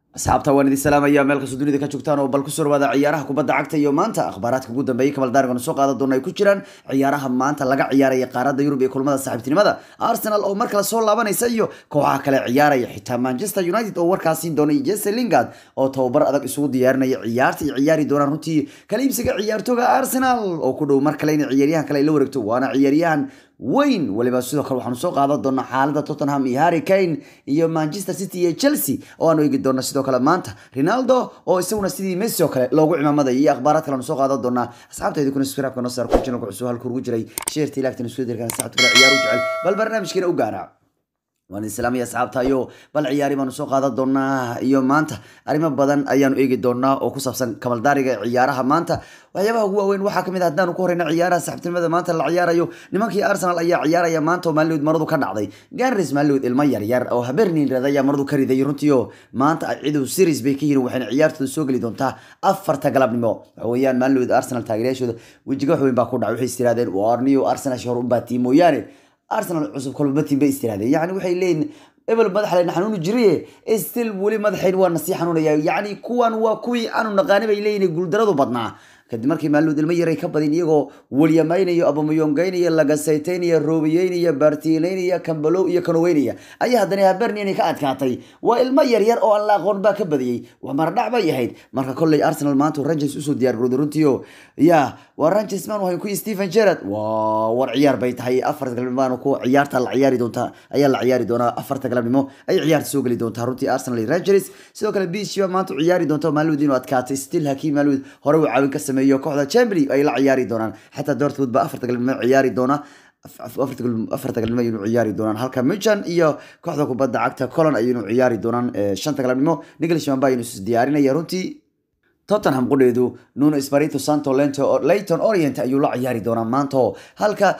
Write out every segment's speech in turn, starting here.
asxaabta waan idin salaamaya meel kastoo dunida ka joogtaan oo bal ku soo dhawaada ciyaaraha kubadda cagta iyo maanta akhbaaraadka ugu dambeeyay kamal daariganu soo qaadan doona ay ku jiraan ciyaaraha maanta laga ciyaaraya qaaradda yurub iyo kulmada saaxiibtinimada arsenal oo mar kale soo laabanaysa iyo kooxaha kale ciyaaraya xitaa manchester united oo warkaas siin doona iyo jesse lingard oo tababar adag isugu diyaarinaya ciyaarta ay ciyaari doonaan runtii kala iibsiga ciyaartooga arsenal oo ku dhow mar kale in ciyaaryahan kale ay la wareegto waana ciyaaryahan weyn waliba sidoo kale waxaanu soo qaadan doonaa xaalada tottenham iyo harry kane iyo manchester city iyo chelsea oo aanu eegi doona sidoo kale maanta ronaldo oo isaguna sidii messi oo kale loogu cimaamaday iyo akhbaaraad kale aanu soo qaadan doonaa asxaabtayda kuna subscribe-ka noo saar ku channelka cusub halku ugu jiray sheerta ilaagtan isku dirkan saacad kale ciyaar u jecel bal barnaamijkeena u gaara waan islaamaya asxaabta iyo bal ciyaari baanu soo qaadan doonaa iyo maanta arrimo badan ayaanu eegi doonaa oo ku saabsan kamaldaariga ciyaaraha maanta waxyaabaha ugu waaweyn waxaa kamid ah haddaanu ku horeyna ciyaaraha saxibtinimada maanta la ciyaarayo nimankii arsenal ayaa ciyaaraya maanta oo maalinood maradu ka dhacday ganris maalinood ilmo yaryar oo habernin rada ayaa maradu ka riday runtii oo maanta cidu series bay ka yihiin waxayna ciyaartooda soo geli doontaa afarta galabnimo waxa weeyaan maalinood arsenal taageerayaashooda wejiga wax weyn baa ku dhacay waxay is tirahdeen warniyo arsenal hor u baatii mooyaane arsenal cusub kolba matin bay istirahdeen yani waxay leeyihin ebel madaxleyna xanuuni jiraye still weli madaxayn waa nasii xanuunaya yacni kuwan waa kuwii aanu naqaani bay leeyihin guuldaradu badnaa kadib markii maalmood ilmo yaray ka badin iyagoo walyamaynaya abamayongaynaya lagasaytaynaya roobiyeynaya baartiilaynaya kambalow iyo kanoweynaya ayaa haddana habernian ka adkaatay waa ilmo yaryar oo aan la aqoon baa ka badiyey waa maradhac bay ahayd marka kolley arsenal maanta rangers usoo diyaar garooday runtiio ya waa rangers maan wahay kuwii stephen gerard waa war ciyaar bay tahay afarta galabnimo ku ciyaarta la ciyaari doontaa ayaa la ciyaari doonaa afarta galabnimo ay ciyaarta soo geli doontaa runtii arsenal iyo rangers sidoo kale bishba maanta ciyaari doonta maalmood inuu adkaatay still hakiim maalmood hore uu caawin ka sameeyo kooxda chamberley ay la ciyaari doonaan xataa dortmund ba afarta galabnimo ciyaari doona afarta galabnimo aynu ciyaari doonaan halka michan iyo kooxda kubadda cagta colon aynu ciyaari doonaan shanta galabnimo niglishman ba aynu is diyaarinaya runtii tottenham qudheedu nuno espirito santo leyton orient ayuu la ciyaari doonaa maanta halka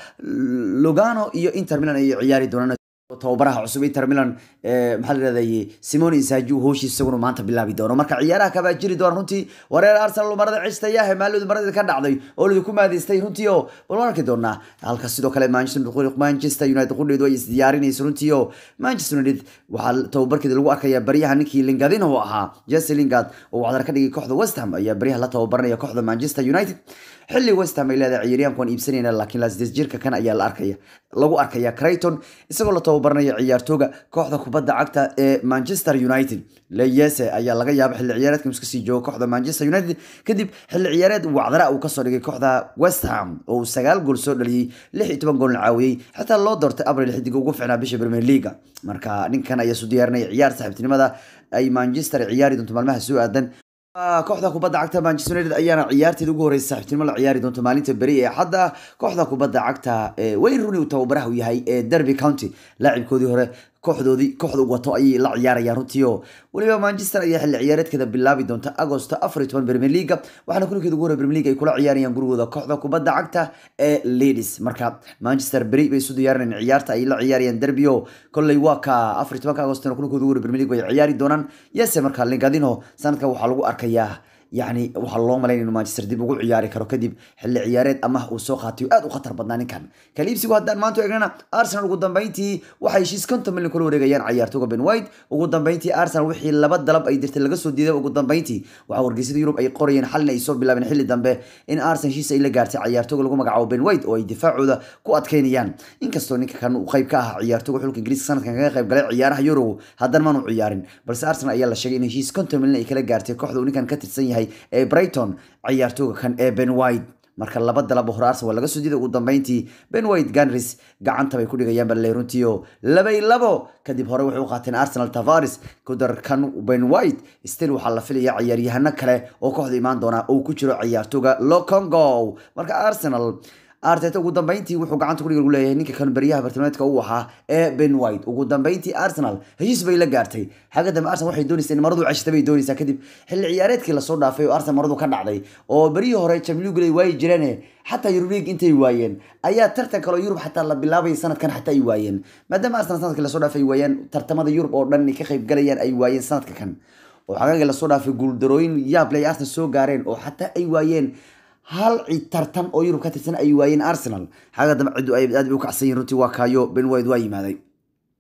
lugano iyo inter milan ay ciyaari doonaan tababaraha cusub inter milan maxaa la yirahday simone insaaju hooshiis isaguna maanta bilaabi doono marka ciyaaraha kabaa jiri doona runtii wareer arsenal marada cistayaahe maaladu marada ka dhacday oo lidi ku maadaystay runtii oo bal waan arki doonaa halka sidoo kale manchester united qudheedu ay isdiyaarinayso runtii oo manchester united waxaa tababarkeeda lagu arkaya baryaha ninkii lingadin oo ahaa jesse lingard oo waxdar ka dhigay kooxda west ham ayaa baryaha la tababaranaya kooxda manchester united xilli west ham ay leedahay ciyaaryahanku waan iibsanayna laakiin lasdes jirka kan ayaa la arkaya lagu arkaya crayton isagoo la tababaranaya ciyaartooga kooxda kubadda cagta ee manchester united leyese ayaa laga yaaba xilli ciyaareedka iska sii joogo kooxda manchester united kadib xilli ciyaareed wacdara uu kasoo dhigay kooxda west ham oo uu sagaal gool soo dhaliyey lix iyo toban goolna caawiyey xataa loo doortay abril xidiga ugu ficnaa bisha premier leaga marka ninkan ayaa su diyaarinaya ciyaar saaxiibtinimada ay manchester ciyaari doonto maalmaha soo aadan kooxda kubadda cagta manchester united ayaana ciyaarteeda ugu horeysa saaxiibtinimo la ciyaari doonto maalinta beri ee xadda kooxda kubadda cagta wayne rooney uu tababaraha u yahay ee derby county laacibkoodii hore kooxdoodii kooxda u wato ayay la ciyaarayaan runtii oo weliba manchester ayaa xilli ciyaareedkeeda bilaabi doonta agosto afar iyo toban premier leaga waxaana kulankeeda ugu hore premier league ay kula ciyaarayaan gurigooda kooxda kubadda cagta ee ladies marka manchester beri bay isu diyaarinayaan ciyaarta ay la ciyaarayaan derby oo kolley waa ka afar iyo tobanka agostona kulankooda ugu hore premier league bay ciyaari doonaan yese marka lingadino sanadka waxaa lagu arkayaa yani waxaa loo malayn inuu manchester dib ugu ciyaari karo kadib xilli ciyaareed amah uu soo qaatay aad u khatar badnaa ninkan kaliibsigu haddaan maanta eegnana arsenal ugu dambeyntii waxay heshiis konton milyan kula wareegayaan ciyaartooga ben white ugu dambeyntii arsenal wixii laba dalab ay dirtay laga soo diiday ugu dambeyntii waxaa wargeysyada yurub ay qorayeen xalin ay soo bilaabeen xilli dambe in arsenal heshiis ay la gaartay ciyaartooga lagu magacaabo ben white oo ay difaacooda ku adkeynayaan inkastoo ninka kan uu qayb ka ahaa ciyaartooga xulka ingiriiska sanadkan kaga qayb galay ciyaaraha yurogu haddana maanu ciyaarin balse arsenal ayaa la sheegay in heshiis konton milyan ay kala gaartay kooxda uu ninkan ka tirsan yahay ee brighton ciyaartooga kan ee ben white marka laba dalaba hore arsenal waa laga soo diiday ugu dambeyntii ben white ganris gacanta bay ku dhigayaan baley runtii oo labay labo kadib hore waxay u qaateen arsenal tavares kudar kan ben white still waxaa la filaya ciyaaryahano kale oo kooxda imaan doona uu ku jiro ciyaartooga locongo marka arsenal arteta ugu dambeyntii wuxuu gacanta kudhiga lagu leeyahay ninka kan baryaha bartilmaameedka uu ahaa ee ben white ugu dambeyntii arsenal heshiis bay la gaartay xagga dambe arsenal waxay doonaysaa in maradu ceshta bay doonaysaa kadib xilli ciyaareedkii lasoo dhaafay oo arsenal maradu ka dhacday oo beryihii hore champions league ay waayi jireen xataa Euro League intay waayeen ayaa tartan kale oo Yurub xataa la bilaabay sanadkan xataa ay waayeen maadaama Arsenal sanadkii lasoo dhaafay ay waayeen tartamada Yurub oo dhan ka qayb galayaan ay waayeen sanadka kan oo xagaaga lasoo dhaafay guuldarooyin yaab leh ay Arsenal soo gaareen oo xataa ay waayeen hal cid tartan oo Yurub ka tirsan ay waayeen Arsenal xaga dambe cidu ay aad u kacsan yihiin runtii waa kaayo Ben White waa yimaaday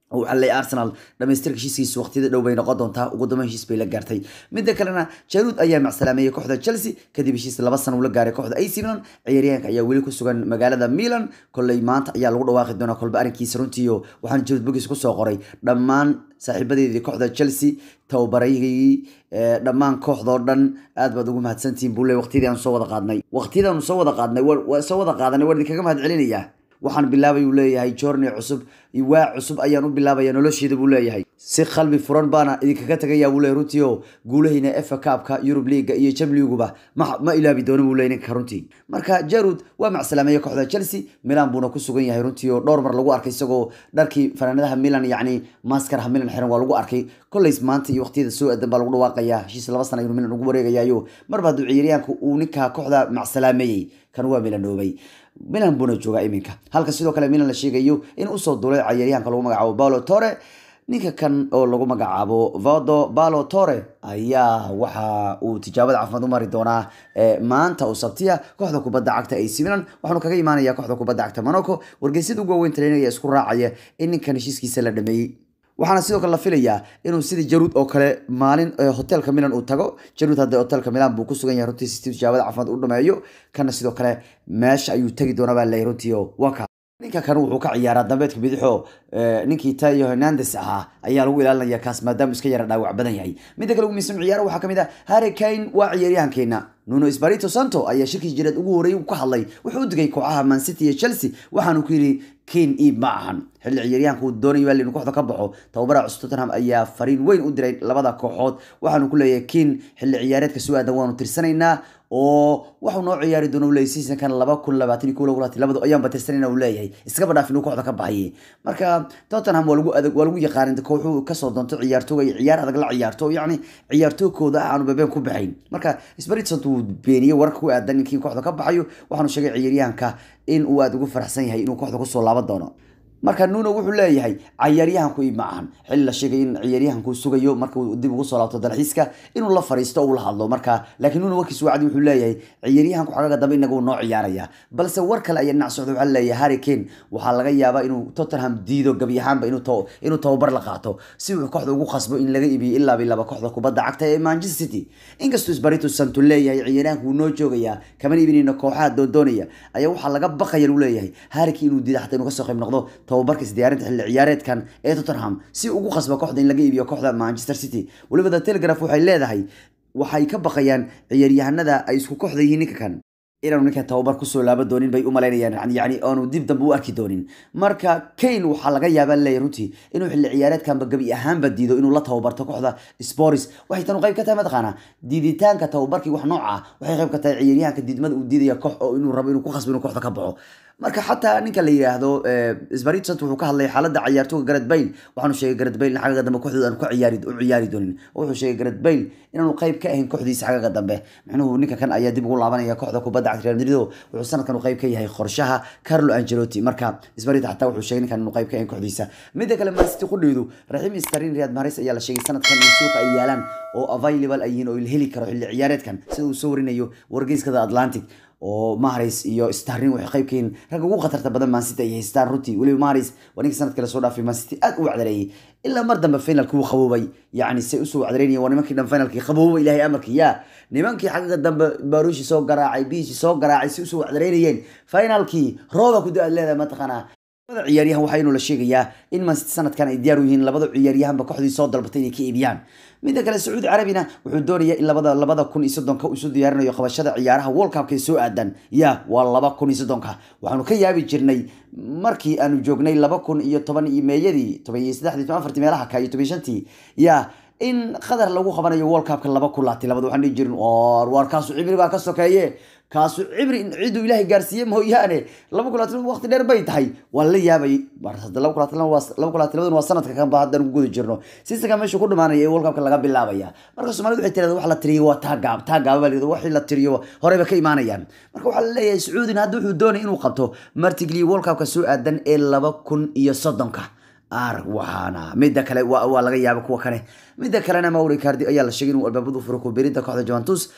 waxaa leeyahay arsenal dhamaystirka heshiiskiisa waqtiyada dhow bay noqon doontaa ugu dambeyn heshiis bay la gaartay midda kalena jaruud ayaa macsalaameeyey kooxda chelsea kadib heshiis laba sano uu la gaaray kooxda ac milan ciyaaryahanka ayaa weli ku sugan magaalada milan kolley maanta ayaa lagu dhawaaqi doonaa kolba arrinkiisa runtiiyo waxaan jaruud bogis kusoo qoray dhammaan saaxiibadeedii kooxda chelsea tababarayigii dhammaan kooxdoo dhan aad baad ugu mahadsantihiin buu le waqtiyadii aan soo wada qaadnay waqtiyadii aanu soo wada qaadnay waa soo wada qaadanay waan idinkaga mahad celinayaa waxaan bilaabay uu leeyahay journey cusub waa cusub ayaan u bilaabaya nolosheeda buu leeyahay si qalbi furan baana idinkaga tagaya buu leeyahay runtii oo guulahayna efa kaabka yurub liiga iyo jamliguba ma ma ilaabi doono buu leeyahay ninka runtii marka jarud waa macsalaameeye kooxda chelsea milan buuna ku sugan yahay runtii oo dhowr mar lagu arkay isagoo dharkii fanaanadaha milan yacni maskaraha milan xiran waa lagu arkay kollays maanta iyo waqtiyada soo aadan baa lagu dhawaaqayaa heshiis laba sana ayuu milan ugu wareegayayo marba hadduu ciyaaryahanku uu ninka kooxda macsalaameeyey kan waa milanoobay milan buuna joogaa iminka halka sidoo kale milan la sheegayo in usoo dulay cayaaryahanka lagu magacaabo paulo tore ninka kan oo lagu magacaabo vado balo tore ayaa waxa uu tijaabada caafimaad u mari doonaa maanta oo sabtiya kooxda kubadda cagta ac milan waxaanu kaga imaanaya kooxda kubadda cagta monaco wargeysyada ugu waaweyn trainer ayaa isku raacaya in ninkan heshiiskiisa la dhameeyey waxaana sidoo kale la filayaa inuu sidii jaruud oo kale maalin hotelka milan uu tago jaruud hadda hotelka milan buu ku sugan yahay runtii si tijaabada caafimaad u dhameeyo kana sidoo kale meesha ayuu tegi doonaa baa leeyahay runtii oo waa ka ninka kan wuxuu ka ciyaaraa dambeedka bidixo ninkii tayo hernandes ahaa ayaa lagu ilaalinaya kaas maadaama iska yara dhaawac badan yahay midda kale ugu miisan ciyaaro waxaa kamid ah harry kane waa ciyaaryahankeena nuno espirito santo ayaa shirkii jireed ugu horeeyay ka hadlay wuxuu u digay kooxaha man city iyo chelsea waxaanu ku yidhi kane iib ma ahan xilli ciyaaryahanka uu doonay waa inuu kooxda ka baxo tababaraha cusub tottenham ayaa fariin weyn u diray labada kooxood waxaanu ku leeyahay kane xilli ciyaareedka soo aadan waanu tirsanaynaa oo waxuu noo ciyaari doona u leeyahay seasonkan laba kun labaatan iyo kow lagu labaatan labadu ayaanba tirsanayna uu leeyahay iskaba dhaaf inuu kooxda ka baxayay marka tottenham waa lagu adag waa lagu yaqaanin kooxuu kasoo doonto ciyaartooga iyo ciyaar adag la ciyaarto yacni ciyaartoogkooda ah aanu bebeen ku baxayn marka spiritson uu beeniyey wararka ku aadan ninkii kooxda ka baxayo waxaanu sheegay ciyaaryahanka in uu aada ugu faraxsan yahay inuu kooxda kusoo laaban doono marka nuno wuxuu leeyahay cayaaryahanku iib ma ahan xilli la sheegay in ciyaaryahanku sugayo marka uu dib ugu soo laabto dalxiiska inuu la fariisto uu la hadlo marka laakiin nuno warkiisu wacdi wuxuu leeyahay ciyaaryahanku xagaga dambe inaga uu noo ciyaaraya balse war kale ayaa dhinac socda waxaa leeyahay harry kane waxaa laga yaabaa inuu tottenham diido gabi ahaanba inuu inuu tababar la qaato si uu kooxda ugu khasbo in laga iibiyo ilaa bilaba kooxda kubadda cagta ee manchester city inkastoo sbarito santo leeyahay ciyaaryahanku wuu noo joogayaa kamana iibinayno kooxaha doondoonaya ayaa waxaa laga baqaya uu leeyahay harry kane inuu diida xataa inuu kasoo qayb noqdo tababarkiis diyaarinta xilli ciyaareedkan ee tottenham si ugu khasba kooxda in laga iibiyo kooxda manchester city weliba the telegraph waxay leedahay waxay ka baqayaan ciyaaryahanada ay isku kooxda yihiin ninka kan inaanu ninkan tababar kusoo laaba doonin bay u malaynayaan yani aanu dib dambe u arki doonin marka kane waxaa laga yaabaa leeyahy runtii inuu xilli ciyaareedkanba gabi ahaanba diido inuu la tababarto kooxda sporis waxay tanu qayb ka tahay mataqaana diiditaanka tababarkii wax nooca waxay qayb ka tahay ciyaaryahanka diidmada uu diidaya koox oo inuu rabo inuu ku khasbo inuu kooxda ka baxo marka xataa ninka la yiraahdo sbaritson wuxuu ka hadlay xaaladda ciyaartooga garad bayle waxaanu sheegay garad bayle in xagaga dambe kooxdooda aanu ka ciyaari u ciyaari doonin oo wuxuu sheegay garad bayle inaanu qayb ka ahayn kooxdiisa xagaga dambe micnuhu ninka kan ayaa dib ugu laabanaya kooxda kubadda cagta real madrid wuxuu sanadkan u qayb ka yahay qorshaha carlo angelotti marka sbarit xataa wuxuu sheegay ninkan inuu qayb ka ahayn kooxdiisa midda kale mancity qudheydu raxiim starin riyad maharis ayaa la sheegay sanadkan in suuqa ay yaalaan oo available ay yihiin oo la heli karo xilli ciyaareedkan sida uu soo warinayo wargeyskada atlantic oo maharis iyo starrin waxay qayb ka yihiin ragga ugu khatarta badan mancity ay haystaan runtii weliba maharis waa ninka sanadkii lasoo dhaafay mancity aad u wacdareeyey ilaa mar dambe finalkii wuu qaboobay yacni say usoo wacdareynaya waa nimankii dhan finalkii qaboobay ilaahay amarkii yaa nimankii xagga dambe barushi soo garaacay biishi soo garaacay si usoo wacdareynayeen finalkii rooba ku da-aad leedahay mataqaanaa labada ciyaaryahan waxaa inuu la sheegayaa in mancity sanadkan ay diyaar u yihiin labada ciyaaryahanba kooxdii soo dalbatay inay ka iibiyaan midda kale sacuudi carabina wuxuu doonayaa in labada labada kun iyo soddonka isu diyaarinayo qabashada ciyaaraha world cupka ee soo aadan ya waa laba kun iyo soddonka waxaanu ka yaabi jirnay markii aanu joognay laba kun iyo toban iyo meeyadii toban iyo saddexdii toban afartii meelaha ka iyo toban iyo shantii ya in qadar lagu qabanayo world cupka laba kun laati labada waxaan dhihi jirin or waar kaasu cimri baa ka sokeeye kaasu cimri in cidduu ilaahay gaarsiiye mooyaane laba kun laatan waqti dheer bay tahay waa la yaabay laba kun laatan laba kun laatan labadan waa sanadka kan ba haddaan ku guda jirno sisanka meesha ku dhamaanaya ee world cupka laga bilaabaya marka soomaalida waxay tirahda wax la tiriyo waa taa gaab taa gaaba baa layidhahda waxii la tiriyo horeyba ka imaanayaan marka waxaa la leeyahay sacuudina hadda wuxuu doonay inuu qabto martigli world cupka soo aadan ee laba kun iyo soddonka ar waxaana midda kale waa laga yaaba kuwa kale midda kalena mauri cardi ayaa la sheegay inuu albaabadu furo kubirinta kooxda juventus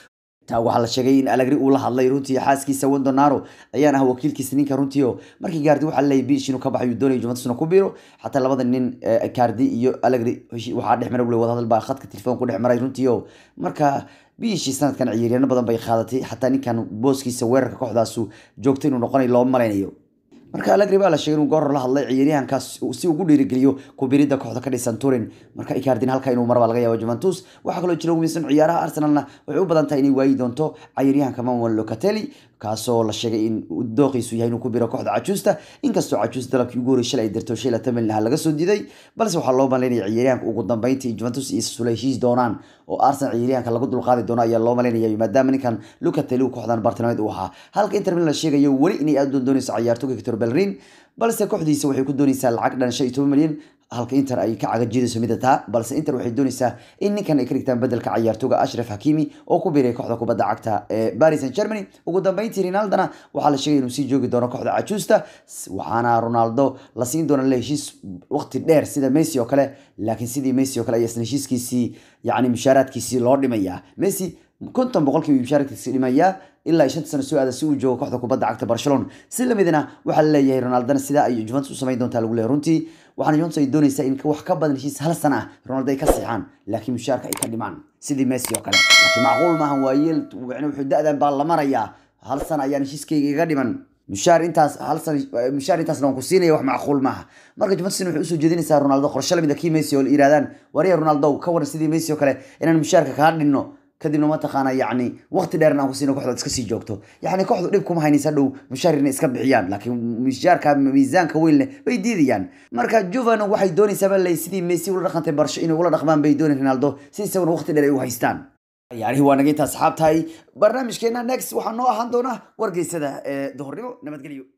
taa waxaa la sheegay in alagri uu la hadlay runtii xaaskiisa wendonaro ayaan ah wakiilkiisa ninka runtii oo markii gaardi waxaa leeyahay biish inuu ka baxayu doonaya juventusna ku biiro xataa labada nin cardi iyo alagri waxaa dhex mara wada hadal baa khadka telefoon ku dhex maray runtii oo marka biishii sanadkan ciyaaryaano badan bay qaadatay xataa ninkan booskiisa weerarka kooxdaasu joogta inuu noqonayo looma malaynayo marka alagri baa la sheegay inuu goor la hadlay ciyaaryahankaas si ugu dhiirigeliyo kubiridda kooxda ka dhisan turin marka ikardin halka inuu marbaa laga yaabo juventus waxaa kaloo jira umisan ciyaaraha arsenalna waxay u badan tahay inay waayi doonto ciyaaryahanka manuel locatelli kaasoo la sheegay in dooqiisu yahay inuu ku biro kooxda cajuusta inkastoo cajuus dalabkii ugu horey shalay ay dirto shay latan milyan laga soo diiday balse waxaa loo malaynaya ciyaaryahanka ugu dambeyntii juventus iyo sula heshiis doonaan oo arsenal ciyaaryahanka lagu dulqaadi doono ayaa loo malaynaya maadaama ninkan locatelli kooxdan bartilmaameed uu ahaa halka inter milan la sheegayo weli inay aad doondoonayso ciyaartoyga victor belrin balse kooxdiisa waxay ku doonaysaa lacag dhan shan iyo toban milyan halka inter ay ka cagajeedayso mida taa balse inter waxay doonaysaa in ninkan ay ka dhigtaan bedelka ciyaartooga ashraf hakimi oo ku biiray kooxda kubadda cagta ee paris saint germany ugu dambeyntii ronaldona waxaa la sheegay inuu sii joogi doono kooxda cajuusta waxaana ronaldo la siin doona le heshiis waqti dheer sida messi oo kale laakiin sidii messi oo kale ayaa isna heshiiskiisii yacni mushaaraadkiisii loo dhimayaa messi konton boqolkiiba mushaaraadkiisi dhimayaa ilaa shanta sano soo aada si uu joogo kooxda kubadda cagta barcelona si lamidna waxaa laleeyahay ronaldona sidaa ay juventus u samayn doontaa lagu leeyahay runtii waxaana juventus ay doonaysaa in wax ka badan heshiis hal sana ah ronaldo ay ka siixaan laakiin mushaarka ay ka dhimaan sidii messi oo kale laakiin macquul maahan waayeel wuxuu da-dan baa la marayaa hal sana ayaan heshiiskayga iga dhiman mushaar intaas hal san mushaar intaasna waan ku siinaya wax macquul maaha marka juventusna waxay usoo jeedinaysaa ronaldo qorshe lamida kii messi oo yirahdaan wariya ronaldo ka waran sidii messi oo kale inaan mushaarka kaa dhinno kadibna mataqaana yacni waqti dheer aan ku siino kooxda iska sii joogto yacni kooxdu dhib kuma haynaysa dhow mushaar inay iska bixiyaan laakiin mushaarka miisaanka weyn leh bay diidayaan marka juvan waxay doonaysaa baa lay sidii messi ula dhaqantay barsho inay ula dhaqmaan bay doonay ronaldo si isaguna waqti dheer ay u haystaan ciyaarihii waa naga intaa asxaabtahay barnaamijkeena next waxaa noo ahaan doona wargeysada ee duhurnimo nabadgelyo